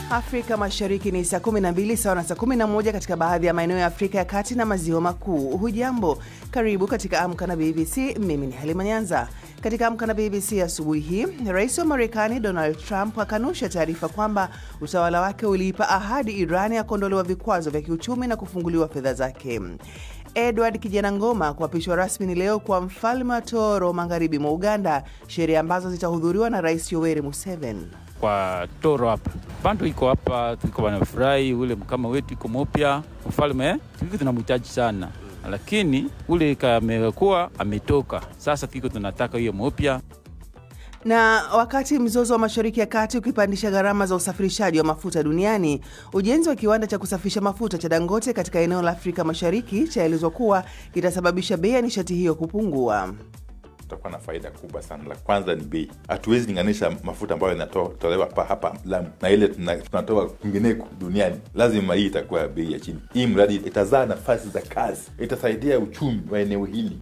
Afrika Mashariki ni saa 12 sawa na saa 11 katika baadhi ya maeneo ya Afrika ya Kati na Maziwa Makuu. Hujambo, karibu katika Amka na BBC. Mimi ni Halima Nyanza. Katika Amka na BBC asubuhi hii, rais wa Marekani Donald Trump akanusha taarifa kwamba utawala wake uliipa ahadi Iran ya kuondolewa vikwazo vya kiuchumi na kufunguliwa fedha zake. Edward Kijana Ngoma kuapishwa rasmi ni leo kwa mfalme wa Toro magharibi mwa Uganda, sherehe ambazo zitahudhuriwa na Rais Yoweri Museveni. kwa Toro hapa bantu iko hapa, tuko wanafurahi, ule mkama wetu iko mupya mfalme, tuko tunamhitaji sana, lakini ule kamekuwa ametoka sasa, tuko tunataka hiyo mupya. Na wakati mzozo wa Mashariki ya Kati ukipandisha gharama za usafirishaji wa mafuta duniani, ujenzi wa kiwanda cha kusafisha mafuta cha Dangote katika eneo la Afrika Mashariki chaelezwa kuwa kitasababisha bei ya nishati hiyo kupungua. tutakuwa na faida kubwa sana. La kwanza ni bei. Hatuwezi linganisha mafuta ambayo yanatolewa hapa hapa Lamu na ile tuna- tunatoa kwingineko duniani. Lazima hii itakuwa bei ya chini. Hii mradi itazaa nafasi za kazi, itasaidia uchumi wa eneo hili.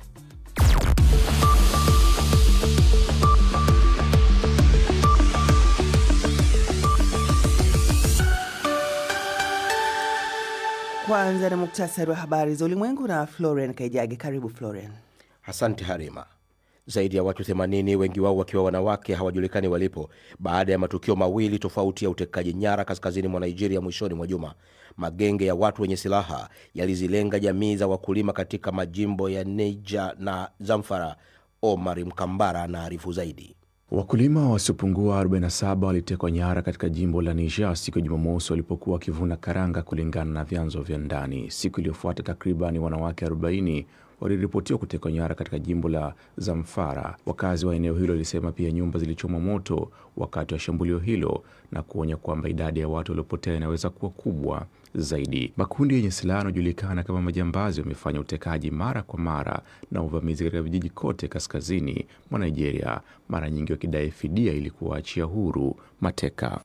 Kwanza ni muktasari wa habari za ulimwengu na Florian Kaijage. Karibu Florian. Asante Harima. Zaidi ya watu 80 wengi wao wakiwa wanawake hawajulikani walipo baada ya matukio mawili tofauti ya utekaji nyara kaskazini mwa Nigeria mwishoni mwa juma. Magenge ya watu wenye silaha yalizilenga jamii za wakulima katika majimbo ya Niger na Zamfara. Omar Mkambara anaarifu zaidi. Wakulima wasiopungua 47 walitekwa nyara katika jimbo la Niger siku ya Jumamosi walipokuwa wakivuna karanga, kulingana na vyanzo vya ndani. Siku iliyofuata takriban wanawake 40 waliripotiwa kutekwa nyara katika jimbo la Zamfara. Wakazi wa eneo hilo walisema pia nyumba zilichomwa moto wakati wa shambulio hilo na kuonya kwamba idadi ya watu waliopotea inaweza kuwa kubwa zaidi. Makundi yenye silaha yanayojulikana kama majambazi wamefanya utekaji mara kwa mara na uvamizi katika vijiji kote kaskazini mwa Nigeria, mara nyingi wakidai fidia ili kuwaachia huru mateka.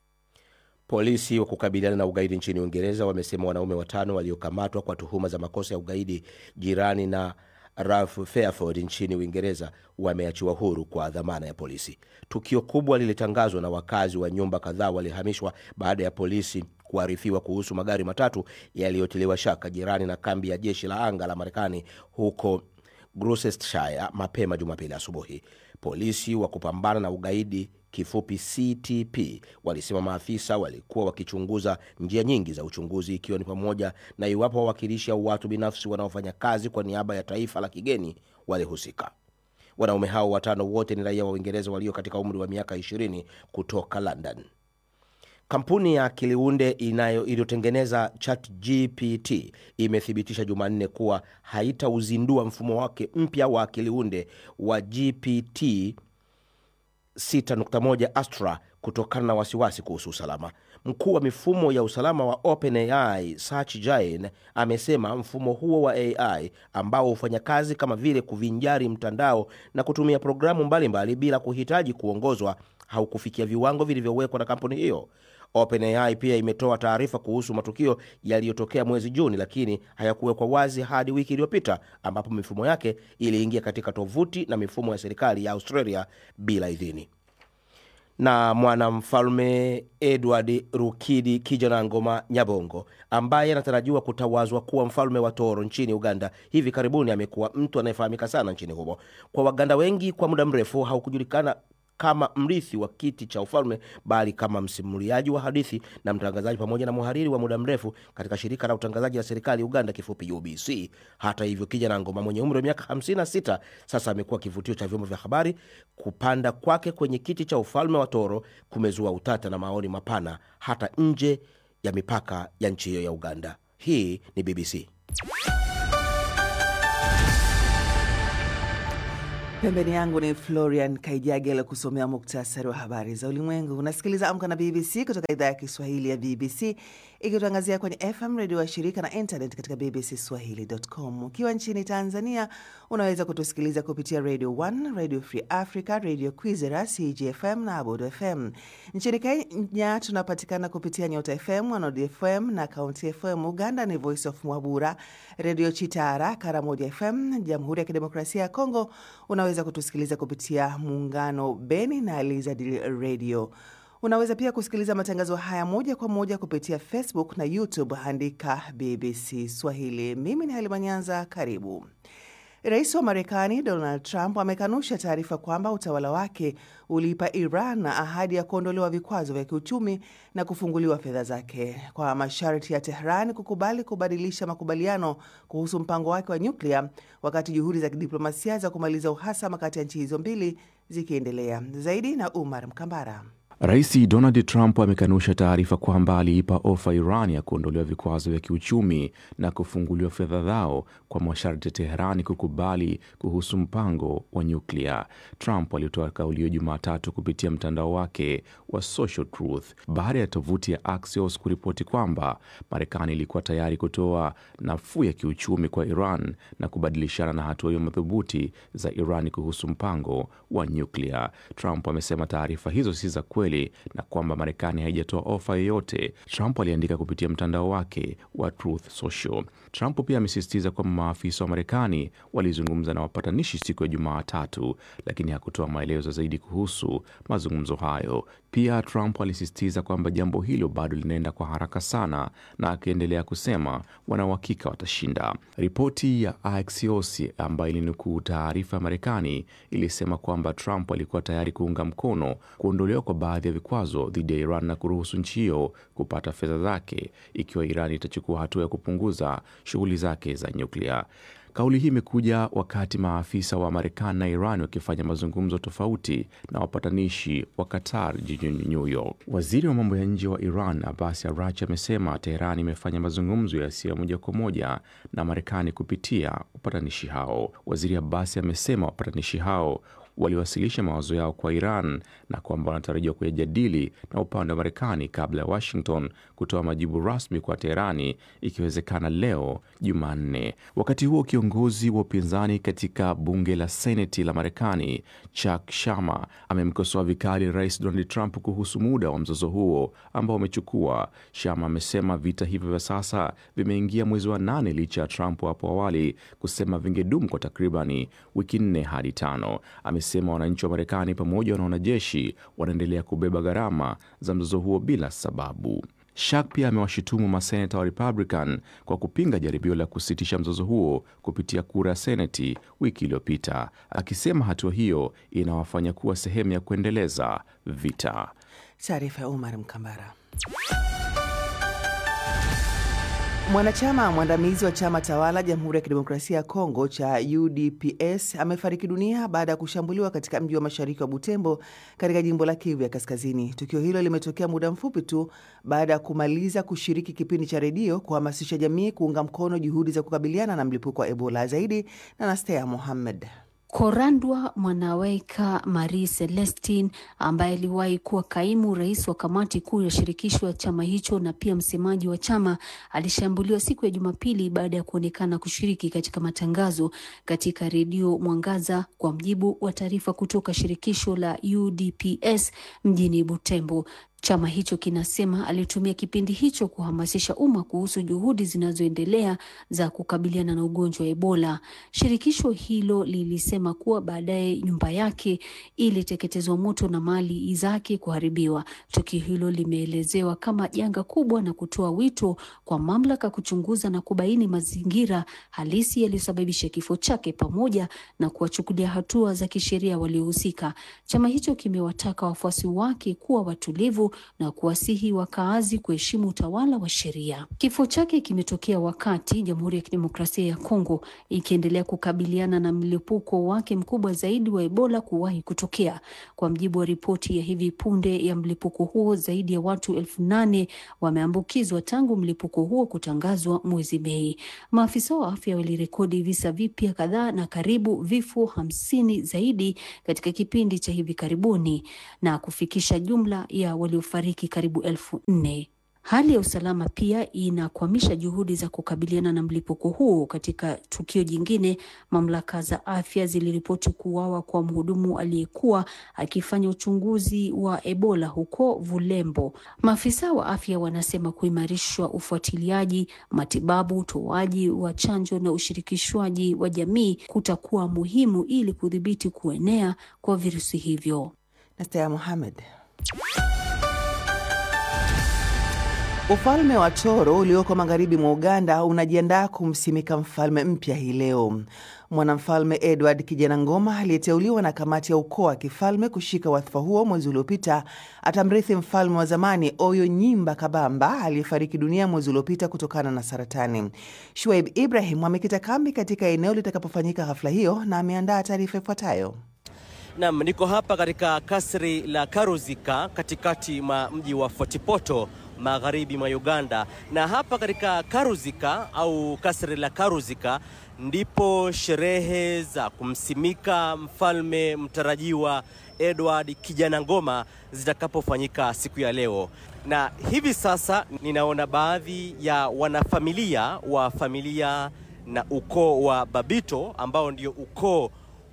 Polisi wa kukabiliana na ugaidi nchini Uingereza wamesema wanaume watano waliokamatwa kwa tuhuma za makosa ya ugaidi jirani na Ralph Fairford nchini Uingereza wameachiwa huru kwa dhamana ya polisi. Tukio kubwa lilitangazwa na wakazi wa nyumba kadhaa walihamishwa baada ya polisi kuarifiwa kuhusu magari matatu yaliyotiliwa shaka jirani na kambi ya jeshi la anga la Marekani huko Gloucestershire mapema Jumapili asubuhi. Polisi wa kupambana na ugaidi kifupi CTP walisema maafisa walikuwa wakichunguza njia nyingi za uchunguzi ikiwa ni pamoja na iwapo wawakilishi au watu binafsi wanaofanya kazi kwa niaba ya taifa la kigeni walihusika. Wanaume hao watano wote ni raia wa Uingereza walio katika umri wa miaka 20 kutoka London. Kampuni ya akiliunde inayo iliyotengeneza ChatGPT imethibitisha Jumanne kuwa haitauzindua mfumo wake mpya wa akiliunde wa GPT 6.1 Astra kutokana na wasiwasi kuhusu usalama. Mkuu wa mifumo ya usalama wa OpenAI Sergey Brin amesema mfumo huo wa AI ambao hufanya kazi kama vile kuvinjari mtandao na kutumia programu mbalimbali mbali bila kuhitaji kuongozwa haukufikia viwango vilivyowekwa na kampuni hiyo. OpenAI pia imetoa taarifa kuhusu matukio yaliyotokea mwezi Juni, lakini hayakuwekwa wazi hadi wiki iliyopita ambapo mifumo yake iliingia katika tovuti na mifumo ya serikali ya Australia bila idhini. Na mwanamfalme Edward Rukidi Kijanangoma Nyabongo ambaye anatarajiwa kutawazwa kuwa mfalme wa Toro nchini Uganda hivi karibuni amekuwa mtu anayefahamika sana nchini humo. Kwa Waganda wengi, kwa muda mrefu haukujulikana kama mrithi wa kiti cha ufalme bali kama msimuliaji wa hadithi na mtangazaji pamoja na mhariri wa muda mrefu katika shirika la utangazaji la serikali Uganda kifupi UBC. Hata hivyo, Kijana Ngoma mwenye umri wa miaka 56 sasa amekuwa kivutio cha vyombo vya habari. Kupanda kwake kwenye kiti cha ufalme wa Toro kumezua utata na maoni mapana hata nje ya mipaka ya nchi hiyo ya Uganda. Hii ni BBC. Pembeni yangu ni Florian Kaijage ala kusomea muktasari wa habari za ulimwengu. Unasikiliza Amka na BBC kutoka idhaa ya Kiswahili ya BBC ikitangazia kwenye FM redio wa shirika na internet katika bbcswahili.com. Ukiwa nchini Tanzania unaweza kutusikiliza kupitia Radio 1, Radio Free Africa, Radio Kwizera, CGFM na Abodo FM. Nchini Kenya tunapatikana kupitia Nyota FM, Wanod FM na Kaunti FM. Uganda ni Voice of Mwabura, Radio Chitara, Karamoja FM. Jamhuri ya Kidemokrasia ya Kongo unaweza kutusikiliza kupitia Muungano Beni na Lizard Radio. Unaweza pia kusikiliza matangazo haya moja kwa moja kupitia Facebook na YouTube, andika BBC Swahili. Mimi ni Halima Nyanza, karibu. Rais wa Marekani Donald Trump amekanusha taarifa kwamba utawala wake uliipa Iran ahadi ya kuondolewa vikwazo vya kiuchumi na kufunguliwa fedha zake kwa masharti ya Tehran kukubali kubadilisha makubaliano kuhusu mpango wake wa nyuklia, wakati juhudi za kidiplomasia za kumaliza uhasama kati ya nchi hizo mbili zikiendelea. Zaidi na Umar Mkambara. Rais Donald Trump amekanusha taarifa kwamba aliipa ofa Iran ya kuondolewa vikwazo vya kiuchumi na kufunguliwa fedha zao kwa masharti ya Teherani kukubali kuhusu mpango wa nyuklia. Trump alitoa kauli hiyo Jumatatu kupitia mtandao wake wa Social Truth baada ya tovuti ya Axios kuripoti kwamba Marekani ilikuwa tayari kutoa nafuu ya kiuchumi kwa Iran na kubadilishana na hatua hiyo madhubuti za Iran kuhusu mpango wa nyuklia. Trump amesema taarifa hizo si za kweli na kwamba Marekani haijatoa ofa yoyote. Trump aliandika kupitia mtandao wake wa Truth Social. Trump pia amesisitiza kwamba maafisa wa Marekani walizungumza na wapatanishi siku ya Jumatatu, lakini hakutoa maelezo zaidi kuhusu mazungumzo hayo. Pia Trump alisisitiza kwamba jambo hilo bado linaenda kwa haraka sana, na akiendelea kusema wana uhakika watashinda. Ripoti ya Axios ambayo ilinukuu taarifa ya Marekani ilisema kwamba Trump alikuwa tayari kuunga mkono kuondolewa kwa baadhi ya vikwazo dhidi ya Iran na kuruhusu nchi hiyo kupata fedha zake ikiwa Iran itachukua hatua ya kupunguza shughuli zake za nyuklia. Kauli hii imekuja wakati maafisa wa Marekani na Iran wakifanya mazungumzo tofauti na wapatanishi wa Qatar jijini New York. Waziri wa mambo ya nje wa Iran Abbas Araghchi amesema Teheran imefanya mazungumzo yasiyo moja kwa moja na Marekani kupitia wapatanishi hao. Waziri Abbas amesema wapatanishi hao waliwasilisha mawazo yao kwa Iran na kwamba wanatarajiwa kuyajadili na upande wa Marekani kabla ya Washington kutoa majibu rasmi kwa Teherani, ikiwezekana leo Jumanne. Wakati huo kiongozi wa upinzani katika bunge la Seneti la Marekani Chuck Schumer amemkosoa vikali Rais Donald Trump kuhusu muda wa mzozo huo ambao umechukua. Schumer amesema vita hivyo vya sasa vimeingia mwezi wa nane licha ya Trump hapo awali kusema vingedumu kwa takribani wiki nne hadi tano. Amesema wananchi wa Marekani pamoja na wanajeshi wanaendelea kubeba gharama za mzozo huo bila sababu. Shak pia amewashutumu maseneta wa Republican kwa kupinga jaribio la kusitisha mzozo huo kupitia kura ya Seneti wiki iliyopita, akisema hatua hiyo inawafanya kuwa sehemu ya kuendeleza vita. Taarifa ya Umar Mkambara. Mwanachama mwandamizi wa chama tawala Jamhuri ya Kidemokrasia ya Kongo cha UDPS amefariki dunia baada ya kushambuliwa katika mji wa mashariki wa Butembo katika jimbo la Kivu ya Kaskazini. Tukio hilo limetokea muda mfupi tu baada ya kumaliza kushiriki kipindi cha redio kuhamasisha jamii kuunga mkono juhudi za kukabiliana na mlipuko wa Ebola. Zaidi na Nastea Mohammed. Korandwa Mwanaweka Marie Celestine ambaye aliwahi kuwa kaimu rais wa kamati kuu ya shirikisho ya chama hicho na pia msemaji wa chama alishambuliwa siku ya Jumapili baada ya kuonekana kushiriki katika matangazo katika redio Mwangaza, kwa mjibu wa taarifa kutoka shirikisho la UDPS mjini Butembo. Chama hicho kinasema alitumia kipindi hicho kuhamasisha umma kuhusu juhudi zinazoendelea za kukabiliana na ugonjwa wa Ebola. Shirikisho hilo lilisema kuwa baadaye nyumba yake iliteketezwa moto na mali zake kuharibiwa. Tukio hilo limeelezewa kama janga kubwa na kutoa wito kwa mamlaka kuchunguza na kubaini mazingira halisi yaliyosababisha kifo chake pamoja na kuwachukulia hatua za kisheria waliohusika. Chama hicho kimewataka wafuasi wake kuwa watulivu na kuwasihi wakaazi kuheshimu utawala wa sheria. Kifo chake kimetokea wakati Jamhuri ya Kidemokrasia ya Kongo ikiendelea kukabiliana na mlipuko wake mkubwa zaidi wa Ebola kuwahi kutokea. Kwa mjibu wa ripoti ya hivi punde ya mlipuko huo, zaidi ya watu elfu nane wameambukizwa tangu mlipuko huo kutangazwa mwezi Mei. Maafisa wa afya walirekodi visa vipya kadhaa na karibu vifo hamsini zaidi katika kipindi cha hivi karibuni na kufikisha jumla ya waliofariki karibu elfu nne. Hali ya usalama pia inakwamisha juhudi za kukabiliana na mlipuko huo. Katika tukio jingine, mamlaka za afya ziliripoti kuuawa kwa mhudumu aliyekuwa akifanya uchunguzi wa Ebola huko Vulembo. Maafisa wa afya wanasema kuimarishwa ufuatiliaji, matibabu, utoaji wa chanjo na ushirikishwaji wa jamii kutakuwa muhimu ili kudhibiti kuenea kwa virusi hivyo. Nastea Mohamed. Ufalme wa Toro ulioko magharibi mwa Uganda unajiandaa kumsimika mfalme mpya hii leo. Mwanamfalme Edward Kijana Ngoma aliyeteuliwa na kamati ya ukoo wa kifalme kushika wadhifa huo mwezi uliopita atamrithi mfalme wa zamani Oyo Nyimba Kabamba aliyefariki dunia mwezi uliopita kutokana na saratani. Shuaib Ibrahim amekita kambi katika eneo litakapofanyika hafla hiyo na ameandaa taarifa ifuatayo. Naam, niko hapa katika kasri la Karuzika katikati mwa mji wa Fort Portal magharibi mwa Uganda, na hapa katika Karuzika au kasri la Karuzika ndipo sherehe za kumsimika mfalme mtarajiwa Edward Kijana Ngoma zitakapofanyika siku ya leo. Na hivi sasa ninaona baadhi ya wanafamilia wa familia na ukoo wa Babito ambao ndio ukoo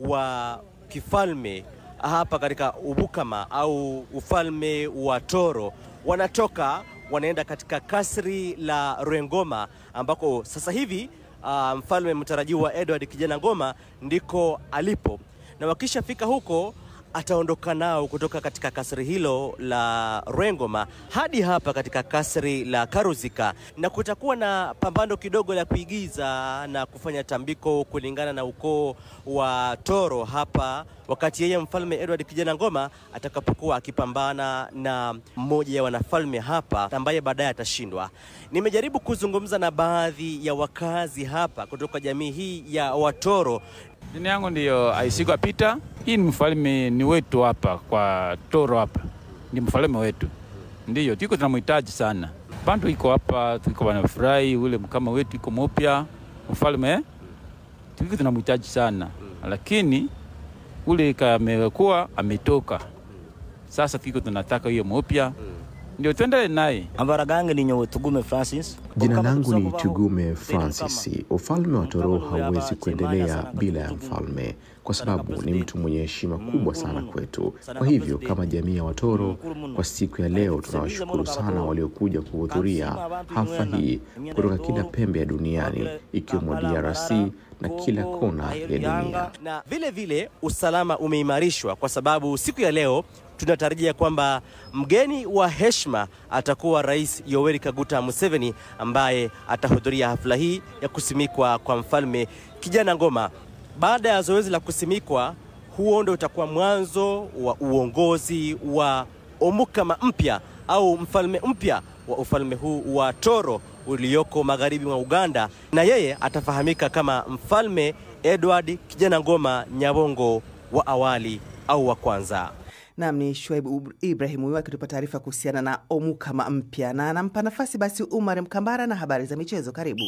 wa kifalme hapa katika Ubukama au ufalme wa Toro wanatoka wanaenda katika kasri la Rwengoma ambako sasa hivi uh, mfalme mtarajiwa Edward Kijana Ngoma ndiko alipo, na wakishafika huko ataondoka nao kutoka katika kasri hilo la Rwengoma hadi hapa katika kasri la Karuzika, na kutakuwa na pambano kidogo la kuigiza na kufanya tambiko kulingana na ukoo wa Toro hapa, wakati yeye mfalme Edward Kijana Ngoma atakapokuwa akipambana na mmoja ya wanafalme hapa ambaye baadaye atashindwa. Nimejaribu kuzungumza na baadhi ya wakazi hapa kutoka jamii hii ya Watoro. Jina yangu ndiyo Aisigwa Pita. Hii ni mfalme ni wetu hapa kwa Toro hapa, ni mfalme wetu, ndiyo tuko tunamhitaji sana. Bantu iko hapa, tuko wanafurahi, ule kama wetu iko mupya mfalme, tuko tunamhitaji sana, lakini ule kamekuwa ametoka, sasa tuko tunataka hiyo mupya, ndio tuendelee naye. Amara gange ni nyowe Tugume Francis. Jina langu ni Tugume Francis. Ufalme wa Toro hauwezi kuendelea bila ya mfalme, kwa sababu ni mtu mwenye heshima kubwa sana kwetu. Kwa hivyo kama jamii ya Watoro, kwa siku ya leo tunawashukuru sana waliokuja kuhudhuria hafla hii kutoka kila pembe ya duniani, ikiwemo DRC na kila kona ya dunia. Na vile vile usalama umeimarishwa kwa sababu siku ya leo tunatarajia kwamba mgeni wa heshima atakuwa Rais Yoweri Kaguta Museveni ambaye atahudhuria hafla hii ya kusimikwa kwa mfalme Kijana Ngoma. Baada ya zoezi la kusimikwa, huo ndio utakuwa mwanzo wa uongozi wa Omukama mpya au mfalme mpya wa ufalme huu wa Toro ulioko magharibi mwa Uganda, na yeye atafahamika kama mfalme Edward Kijana Ngoma Nyabongo wa awali au wa kwanza. Nam ni Shuaib Ibrahim huyu akitupa taarifa kuhusiana na Omukama mpya, na anampa nafasi basi Umar Mkambara na habari za michezo. Karibu.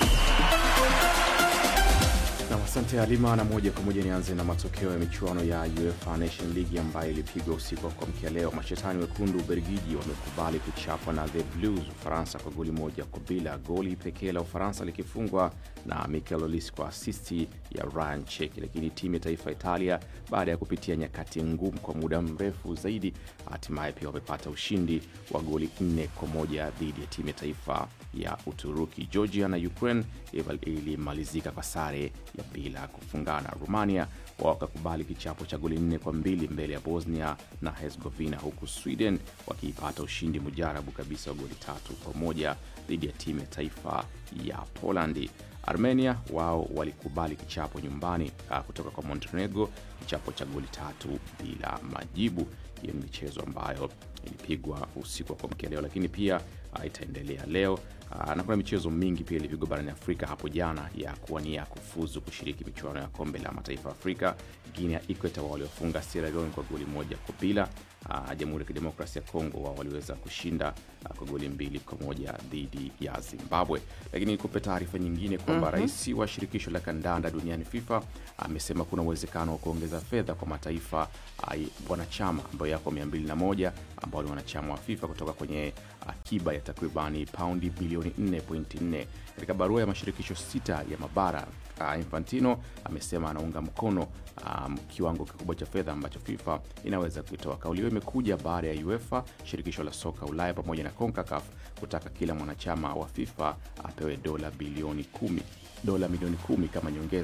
Na asante Halima, na moja kwa moja nianze na matokeo ya michuano ya UEFA Nation League ambayo ilipigwa usiku wa kuamkia leo. Mashetani wekundu Ubelgiji wamekubali kuchapwa na the Blues Ufaransa kwa goli moja kwa bila, goli pekee la Ufaransa likifungwa na Mikel Olise kwa asisti ya Ryan Cheki. Lakini timu ya taifa Italia, baada ya kupitia nyakati ngumu kwa muda mrefu zaidi, hatimaye pia wamepata ushindi wa goli nne kwa moja dhidi ya timu ya taifa ya Uturuki. Georgia na Ukraine ilimalizika kwa sare ya bila kufungana. Romania wakakubali kichapo cha goli nne kwa mbili mbele ya Bosnia na Herzegovina, huku Sweden wakiipata ushindi mujarabu kabisa wa goli tatu kwa moja dhidi ya timu ya taifa ya Polandi. Armenia wao walikubali kichapo nyumbani uh, kutoka kwa Montenegro, kichapo cha goli tatu bila majibu. Hiyo ni michezo ambayo ilipigwa usiku wa kuamkia leo, lakini pia uh, itaendelea leo uh, na kuna michezo mingi pia ilipigwa barani Afrika hapo jana ya kuwania kufuzu kushiriki michuano ya kombe la mataifa ya Afrika. Guinea Equator waliofunga Sierra Leone kwa goli moja kwa bila. Uh, Jamhuri ya Kidemokrasia ya Kongo wao waliweza kushinda uh, kwa goli mbili kwa moja dhidi ya Zimbabwe. Lakini nikupe taarifa nyingine kwamba mm -hmm. rais wa shirikisho la kandanda duniani FIFA amesema kuna uwezekano wa kuongeza fedha kwa mataifa uh, wanachama ambayo yako 201 ambao ni wanachama wa FIFA kutoka kwenye akiba ya takribani paundi bilioni 4.4 katika barua ya mashirikisho sita ya mabara uh, Infantino amesema anaunga mkono um, kiwango kikubwa cha fedha ambacho FIFA inaweza kuitoa. Kauli hiyo imekuja baada ya UEFA, shirikisho la soka Ulaya pamoja na CONCACAF kutaka kila mwanachama wa FIFA apewe dola bilioni kumi dola milioni kumi kama nyongeza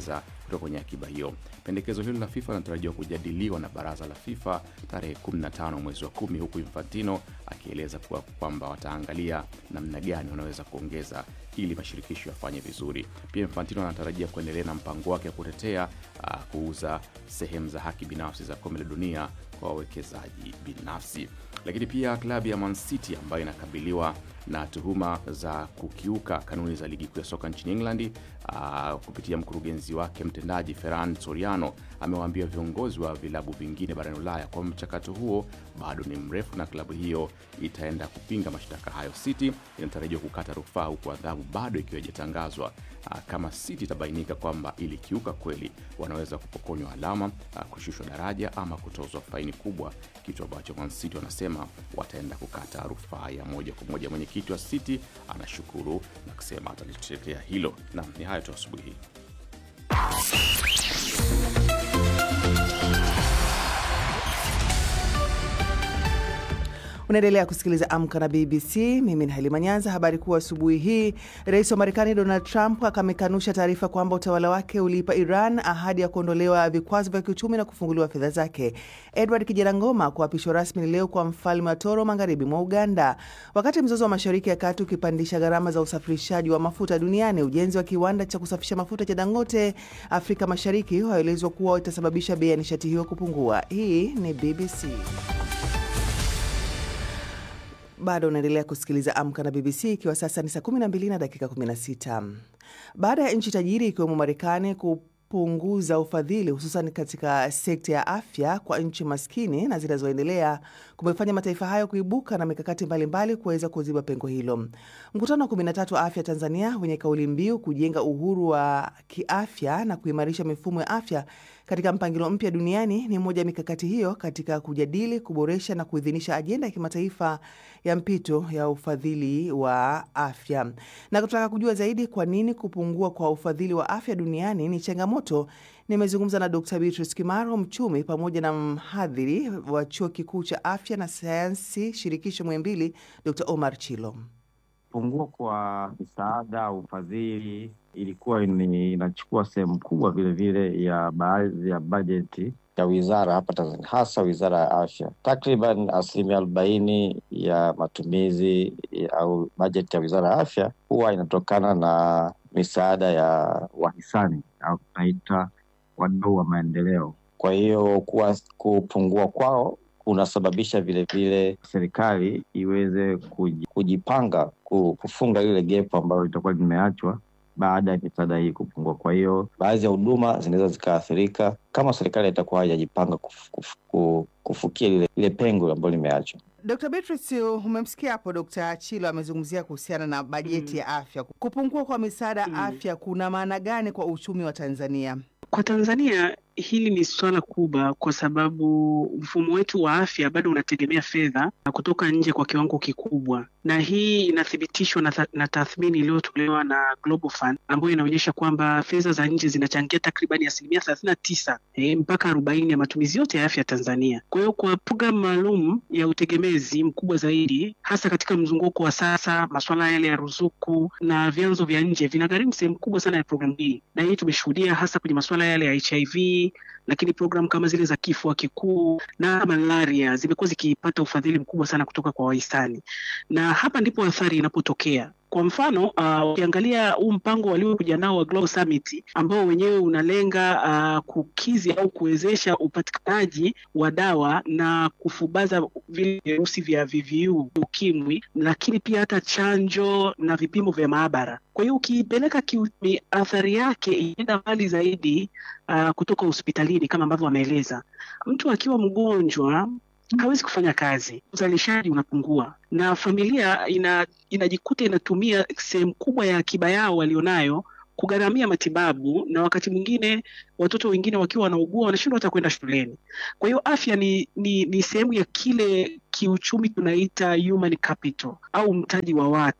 kutoka kwenye akiba hiyo. Pendekezo hilo la FIFA linatarajiwa kujadiliwa na baraza la FIFA tarehe 15 mwezi wa kumi, huku Infantino akieleza kuwa kwamba wataangalia namna gani wanaweza kuongeza ili mashirikisho yafanye vizuri. Pia Infantino anatarajia kuendelea na mpango wake wa kutetea uh, kuuza sehemu za haki binafsi za kombe la dunia kwa wawekezaji binafsi. Lakini pia klabu ya Man City ambayo inakabiliwa na tuhuma za kukiuka kanuni za ligi kuu ya soka nchini England uh, kupitia mkurugenzi wake mtendaji Ferran Soriano amewaambia viongozi wa vilabu vingine barani Ulaya kwamba mchakato huo bado ni mrefu na klabu hiyo itaenda kupinga mashtaka hayo. City inatarajiwa kukata rufaa huku adhabu bado ikiwa haijatangazwa. Uh, kama City itabainika kwamba ilikiuka kweli, wanaweza kupokonywa alama, uh, kushushwa daraja ama kutozwa faini kubwa, kitu ambacho Man City wanasema wataenda kukata rufaa ya moja kwa moja. Mwenyekiti wa City anashukuru na kusema atalitetea hilo. Naam, ni hayo tu asubuhi hii. Unaendelea kusikiliza Amka na BBC. Mimi ni Halima Nyanza. Habari kuu asubuhi hii, rais wa Marekani Donald Trump amekanusha taarifa kwamba utawala wake uliipa Iran ahadi ya kuondolewa vikwazo vya kiuchumi na kufunguliwa fedha zake. Edward Kijarangoma kuapishwa rasmi leo kwa mfalme wa Toro magharibi mwa Uganda. Wakati mzozo wa Mashariki ya Kati ukipandisha gharama za usafirishaji wa mafuta duniani, ujenzi wa kiwanda cha kusafisha mafuta cha Dangote Afrika Mashariki waelezwa kuwa itasababisha bei ya nishati hiyo kupungua. Hii ni BBC. Bado unaendelea kusikiliza Amka na BBC ikiwa sasa ni saa 12 na dakika 16. Baada ya nchi tajiri ikiwemo Marekani kupunguza ufadhili hususan katika sekta ya afya kwa nchi maskini na zinazoendelea kumefanya mataifa hayo kuibuka na mikakati mbalimbali kuweza kuziba pengo hilo. Mkutano wa 13 wa afya Tanzania wenye kauli mbiu kujenga uhuru wa kiafya na kuimarisha mifumo ya afya katika mpangilio mpya duniani ni moja ya mikakati hiyo katika kujadili, kuboresha na kuidhinisha ajenda ya kimataifa ya mpito ya ufadhili wa afya. Na kutaka kujua zaidi kwa nini kupungua kwa ufadhili wa afya duniani ni changamoto, nimezungumza na Dr. Beatrice Kimaro, mchumi pamoja na mhadhiri wa chuo kikuu cha afya na sayansi shirikisho Muhimbili, Dr. Omar Chilo. Kupungua kwa msaada au ufadhili ilikuwa ni inachukua sehemu kubwa vile vile ya baadhi ya bajeti ya wizara hapa Tanzania, hasa wizara ya afya. Takriban asilimia arobaini ya matumizi ya, au bajeti ya wizara ya afya huwa inatokana na misaada ya wahisani au tunaita wadau wa maendeleo. Kwa hiyo kuwa kupungua kwao kunasababisha vilevile serikali iweze kujipanga kufunga lile gepu ambalo litakuwa limeachwa baada ya misaada hii kupungua. Kwa hiyo baadhi ya huduma zinaweza zikaathirika kama serikali itakuwa haijajipanga kuf, kuf, kuf, kufukia lile, lile pengo ambalo limeachwa. Dr. Beatrice, umemsikia hapo Dr. Chilo amezungumzia kuhusiana na bajeti mm. ya afya. Kupungua kwa misaada ya mm. afya kuna maana gani kwa uchumi wa Tanzania? Kwa Tanzania hili ni suala kubwa, kwa sababu mfumo wetu wa afya bado unategemea fedha kutoka nje kwa kiwango kikubwa, na hii inathibitishwa na, th na tathmini iliyotolewa na Global Fund ambayo inaonyesha kwamba fedha za nje zinachangia takribani asilimia thelathini na tisa eh, mpaka arobaini ya matumizi yote ya afya Tanzania. Kwa hiyo kwa programu maalum ya utegemezi mkubwa zaidi, hasa katika mzunguko wa sasa, masuala yale ya ruzuku na vyanzo vya nje vinagharimu sehemu kubwa sana ya programu hii, na hii tumeshuhudia hasa kwenye masuala yale ya HIV lakini programu kama zile za kifua kikuu na malaria zimekuwa zikipata ufadhili mkubwa sana kutoka kwa wahisani, na hapa ndipo athari inapotokea. Kwa mfano ukiangalia uh, huu mpango waliokuja nao wa Global Summit ambao wenyewe unalenga uh, kukizi au kuwezesha upatikanaji wa dawa na kufubaza vile virusi vya VVU, ukimwi, lakini pia hata chanjo na vipimo vya maabara. Kwa hiyo ukiipeleka kiuchumi, athari yake inaenda mbali zaidi uh, kutoka hospitalini kama ambavyo wameeleza. Mtu akiwa mgonjwa hawezi kufanya kazi, uzalishaji unapungua, na familia ina, inajikuta inatumia sehemu kubwa ya akiba yao walionayo kugharamia matibabu, na wakati mwingine watoto wengine wakiwa wanaugua wanashindwa hata kwenda shuleni. Kwa hiyo afya ni, ni, ni sehemu ya kile kiuchumi tunaita human capital au mtaji wa watu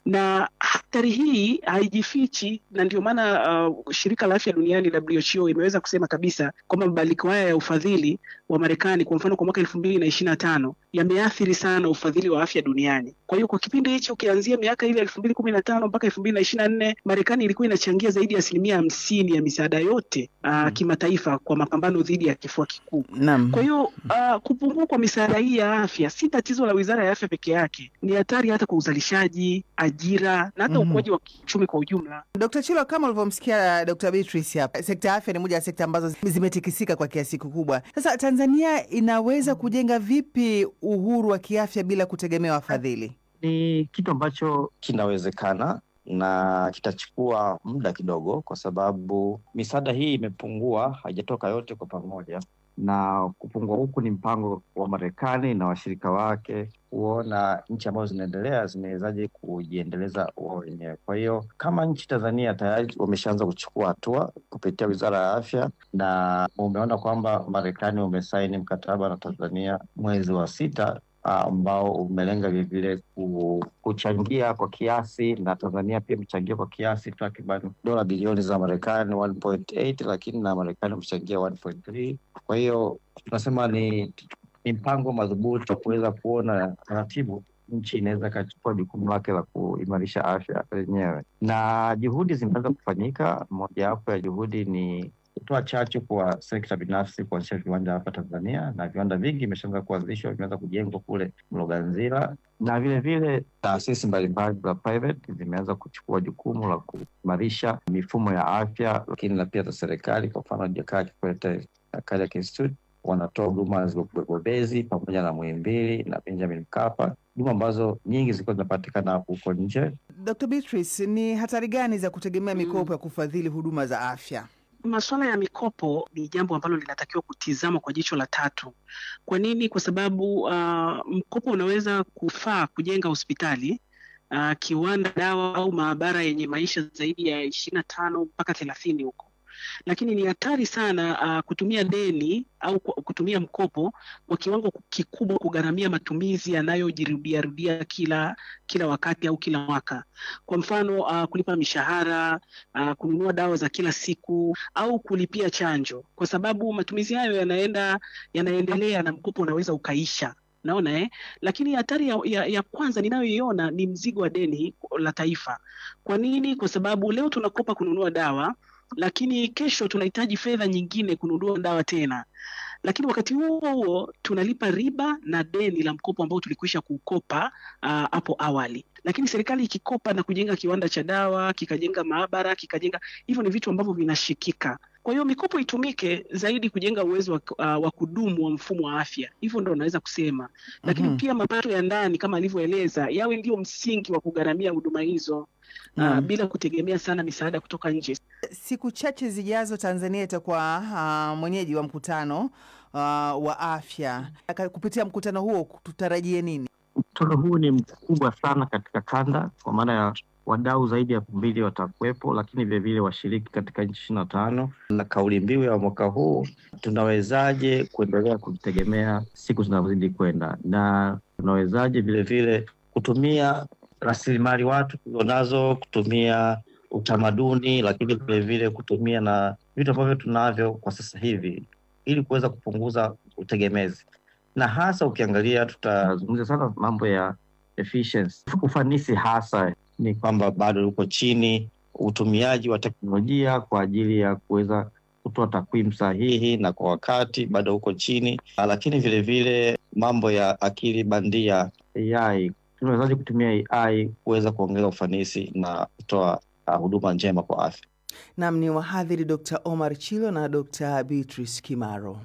na hatari hii haijifichi, na ndio maana uh, shirika la afya duniani WHO imeweza kusema kabisa kwamba mabadiliko haya ya ufadhili wa Marekani kwa mfano kwa mwaka elfu mbili na ishirini na tano yameathiri sana ufadhili wa afya duniani. Kwa hiyo kwa kipindi hichi ukianzia miaka ile elfu mbili kumi na tano mpaka elfu mbili na ishirini na nne Marekani ilikuwa inachangia zaidi ya asilimia hamsini ya misaada yote uh, kimataifa kwa mapambano dhidi ya kifua kikuu. Naam. Kwa hiyo uh, kupungua kwa misaada hii ya afya si tatizo la wizara ya afya peke yake, ni hatari hata kwa uzalishaji, ajira na hata Mhm. ukuaji wa kiuchumi kwa ujumla. Dr. Chilo, kama ulivyomsikia Dr. Beatrice hapa, sekta ya afya ni moja ya sekta ambazo zimetikisika kwa kiasi kikubwa. Sasa Tanzania inaweza kujenga vipi uhuru wa kiafya bila kutegemea wafadhili? Ni kitu ambacho kinawezekana na kitachukua muda kidogo, kwa sababu misaada hii imepungua, haijatoka yote kwa pamoja, na kupungua huku ni mpango wa Marekani na washirika wake kuona nchi ambazo zinaendelea zinawezaje kujiendeleza wao wenyewe. Kwa hiyo kama nchi Tanzania tayari wameshaanza kuchukua hatua kupitia wizara ya afya, na umeona kwamba Marekani umesaini mkataba na Tanzania mwezi wa sita ambao umelenga vilevile ku- kuchangia kwa kiasi na Tanzania pia imechangia kwa kiasi takriban dola bilioni za Marekani 1.8 lakini na Marekani wamechangia 1.3. Kwa hiyo tunasema ni, ni mpango madhubuti wa kuweza kuona taratibu nchi inaweza ikachukua jukumu lake la kuimarisha afya yenyewe, na juhudi zimeanza kufanyika. Mojawapo ya juhudi ni kutoa chachu kwa sekta binafsi kuanzisha viwanda hapa Tanzania, na viwanda vingi imeshaanza kuanzishwa, vimeanza kujengwa kule Mloganzila, na vile vile taasisi mbalimbali za private zimeanza kuchukua jukumu la kuimarisha mifumo ya afya, lakini na pia za serikali. Kwa mfano Jakaya Kikwete Cardiac Institute wanatoa huduma za ubobezi pamoja na Muhimbili na Benjamin Mkapa, huduma ambazo nyingi zilikuwa zinapatikana huko nje. Dr. Beatrice, ni hatari gani za kutegemea mikopo ya kufadhili huduma za afya? Masuala ya mikopo ni jambo ambalo linatakiwa kutizamwa kwa jicho la tatu. Kwa nini? Kwa sababu uh, mkopo unaweza kufaa kujenga hospitali uh, kiwanda, dawa au maabara yenye maisha zaidi ya ishirini na tano mpaka thelathini huko, lakini ni hatari sana uh, kutumia deni au ku- kutumia mkopo kwa kiwango kikubwa kugharamia matumizi yanayojirudiarudia kila kila wakati au kila mwaka. Kwa mfano uh, kulipa mishahara uh, kununua dawa za kila siku au kulipia chanjo, kwa sababu matumizi hayo yanaenda yanaendelea na mkopo unaweza ukaisha. Naona eh? Lakini hatari ya, ya, ya kwanza ninayoiona ni mzigo wa deni la taifa. Kwa nini? Kwa sababu leo tunakopa kununua dawa, lakini kesho tunahitaji fedha nyingine kununua dawa tena lakini wakati huo huo tunalipa riba na deni la mkopo ambao tulikwisha kukopa ah, hapo awali. Lakini serikali ikikopa na kujenga kiwanda cha dawa, kikajenga maabara, kikajenga hivyo, ni vitu ambavyo vinashikika. Kwa hiyo mikopo itumike zaidi kujenga uwezo wa, ah, wa kudumu wa mfumo wa afya, hivyo ndo naweza kusema. Lakini Mhm. pia mapato ya ndani kama alivyoeleza yawe ndio msingi wa kugharamia huduma hizo ah, Naam. bila kutegemea sana misaada kutoka nje. Siku chache zijazo Tanzania itakuwa uh, mwenyeji wa mkutano uh, wa afya. Aka- Kupitia mkutano huo tutarajie nini? Mkutano huu ni mkubwa sana katika kanda, kwa maana ya wadau zaidi ya elfu mbili watakuwepo, lakini vilevile washiriki katika nchi ishirini na tano na kauli mbiu ya mwaka huu, tunawezaje kuendelea kujitegemea siku zinazozidi kwenda, na tunawezaje vilevile kutumia rasilimali watu tulionazo, kutumia utamaduni, lakini vilevile kutumia na vitu ambavyo tunavyo kwa sasa hivi ili kuweza kupunguza utegemezi na hasa ukiangalia, tutazungumzia sana mambo ya efficiency, ufanisi hasa ni kwamba bado uko chini, utumiaji wa teknolojia kwa ajili ya kuweza kutoa takwimu sahihi na kwa wakati bado uko chini, Ah, lakini vilevile mambo ya akili bandia AI, tunawezaje kutumia AI kuweza kuongeza ufanisi na kutoa ah, huduma njema kwa afya. Nam ni wahadhiri Dr. Omar Chilo na Dr. Beatrice Kimaro.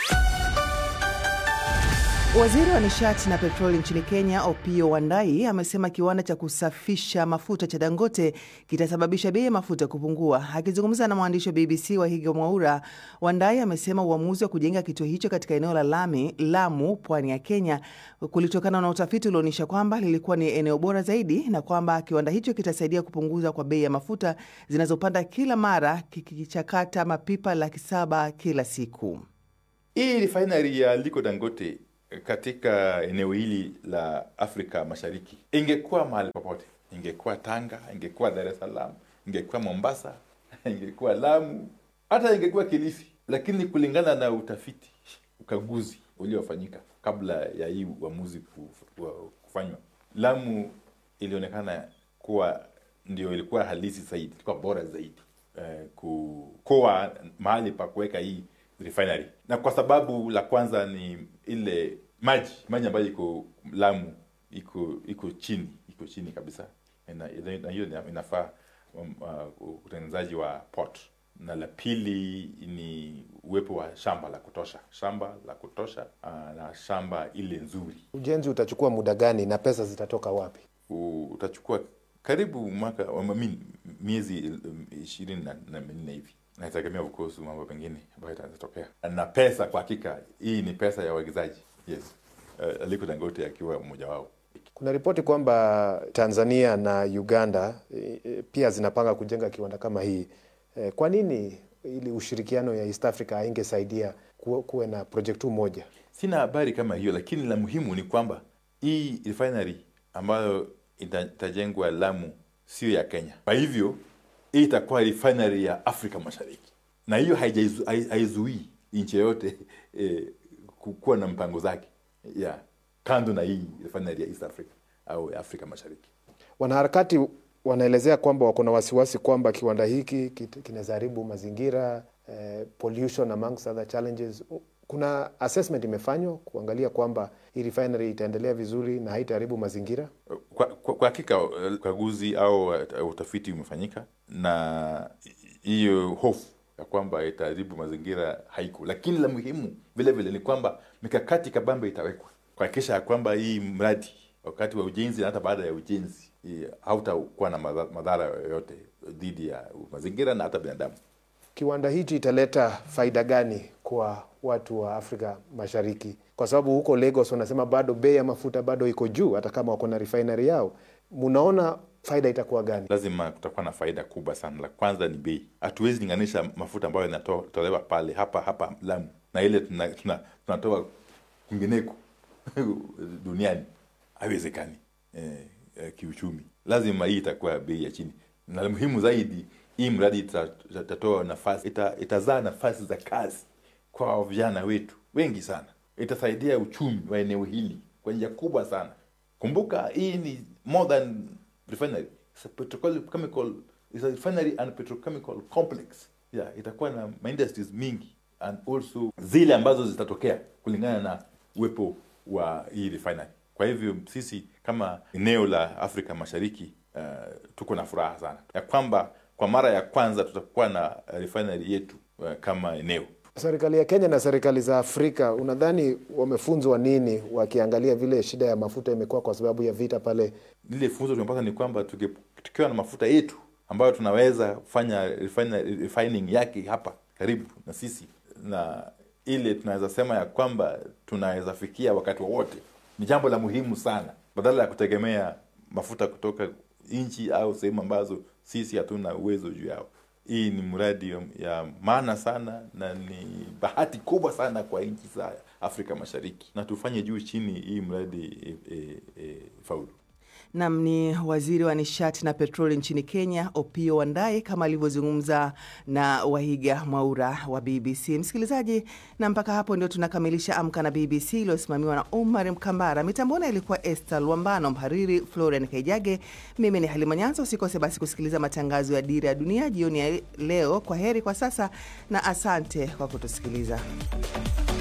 Waziri wa nishati na petroli nchini Kenya, Opiyo Wandayi, amesema kiwanda cha kusafisha mafuta cha Dangote kitasababisha bei ya mafuta kupungua. Akizungumza na mwandishi wa BBC Wahiga Mwaura, Wandayi amesema uamuzi wa kujenga kituo hicho katika eneo la Lami, Lamu, pwani ya Kenya, kulitokana na utafiti ulioonyesha kwamba lilikuwa ni eneo bora zaidi na kwamba kiwanda hicho kitasaidia kupunguza kwa bei ya mafuta zinazopanda kila mara kikichakata mapipa laki saba kila siku. Hii refinery ya Aliko Dangote katika eneo hili la Afrika Mashariki ingekuwa mahali popote, ingekuwa Tanga, ingekuwa Dar es Salaam, ingekuwa Mombasa, ingekuwa Lamu, hata ingekuwa Kilifi, lakini kulingana na utafiti, ukaguzi uliofanyika kabla ya hii uamuzi kufanywa, Lamu ilionekana kuwa ndio ilikuwa halisi zaidi, ilikuwa bora zaidi eh, kukoa mahali pa kuweka hii refinery, na kwa sababu la kwanza ni ile maji maji ambayo iko Lamu iko iko chini iko chini kabisa, na hiyo inafaa um, uh, utengenezaji wa port, na la pili ni uwepo wa shamba la kutosha, shamba la kutosha uh, na shamba ile nzuri. Ujenzi utachukua muda gani na pesa zitatoka wapi? Utachukua karibu mwaka miezi ishirini na minne hivi naitegemea kuhusu mambo mengine ambayo itatokea na pesa. Kwa hakika hii ni pesa ya wawekezaji yes. Uh, Aliko Dangote akiwa mmoja wao. Kuna ripoti kwamba Tanzania na Uganda e, pia zinapanga kujenga kiwanda kama hii e, kwa nini ili ushirikiano ya East Africa haingesaidia kuwe na project tu moja? Sina habari kama hiyo, lakini la muhimu ni kwamba hii refinery ambayo itajengwa Lamu sio ya Kenya. Kwa hivyo hii itakuwa refinery ya Afrika Mashariki, na hiyo haizuii nchi yoyote eh, kuwa na mpango zake ya kando na hii refinery ya East Africa au ya Afrika Mashariki. Wanaharakati wanaelezea kwamba wako na wasiwasi kwamba kiwanda hiki kinaweza haribu mazingira eh, pollution amongst other challenges. Kuna assessment imefanywa kuangalia kwamba hii refinery itaendelea vizuri na haitaharibu mazingira. Kwa, kwa, kwa hakika ukaguzi au uh, utafiti umefanyika na hiyo hofu ya kwamba itaharibu mazingira haiko, lakini la muhimu vile vile ni kwamba mikakati kabambe itawekwa kuhakikisha ya kwamba hii mradi wakati wa ujenzi na hata baada ya ujenzi hautakuwa na madhara yoyote dhidi ya mazingira na hata binadamu. Kiwanda hichi italeta faida gani kwa watu wa Afrika Mashariki? Kwa sababu huko Lagos wanasema bado bei ya mafuta bado iko juu, hata kama wako na refinery yao. Munaona faida itakuwa gani? Lazima kutakuwa na faida kubwa sana. La kwanza ni bei. Hatuwezi linganisha mafuta ambayo yanatolewa pale hapa hapa Lamu na ile tunatoa tuna, tuna kwingineko duniani, haiwezekani eh, eh, kiuchumi. Lazima hii itakuwa bei ya chini, na la muhimu zaidi hii mradi itatoa nafasi ita, itazaa nafasi za kazi kwa vijana wetu wengi sana. Itasaidia uchumi wa eneo hili kwa njia kubwa sana. Kumbuka hii ni more than refinery, it's a petrochemical, it's a refinery and petrochemical complex. Yeah, itakuwa na industries mingi and also zile ambazo zitatokea kulingana na uwepo wa hii refinery. Kwa hivyo sisi kama eneo la Afrika Mashariki uh, tuko na furaha sana ya kwamba kwa mara ya kwanza tutakuwa na refinery yetu uh, kama eneo. Serikali ya Kenya na serikali za Afrika unadhani wamefunzwa nini wakiangalia vile shida ya mafuta imekuwa kwa sababu ya vita pale? Lile funzo tumepata ni kwamba tukiwa na mafuta yetu ambayo tunaweza kufanya refining yake hapa karibu na sisi, na ile tunaweza sema ya kwamba tunaweza fikia wakati wowote, ni jambo la muhimu sana, badala ya kutegemea mafuta kutoka nchi au sehemu ambazo sisi hatuna uwezo juu yao. Hii ni mradi ya maana sana na ni bahati kubwa sana kwa nchi za Afrika Mashariki, na tufanye juu chini hii mradi e, e, e, faulu. Nam ni waziri wa nishati na petroli nchini Kenya, Opiyo Wandayi, kama alivyozungumza na Wahiga Mwaura wa BBC. Msikilizaji, na mpaka hapo ndio tunakamilisha Amka na BBC iliyosimamiwa na Omar Mkambara. Mitambona ilikuwa Esther Lwambano, mhariri Florian Kaijage, mimi ni Halima Nyanza. Usikose basi kusikiliza matangazo ya Dira ya Dunia jioni ya leo. Kwa heri kwa sasa na asante kwa kutusikiliza.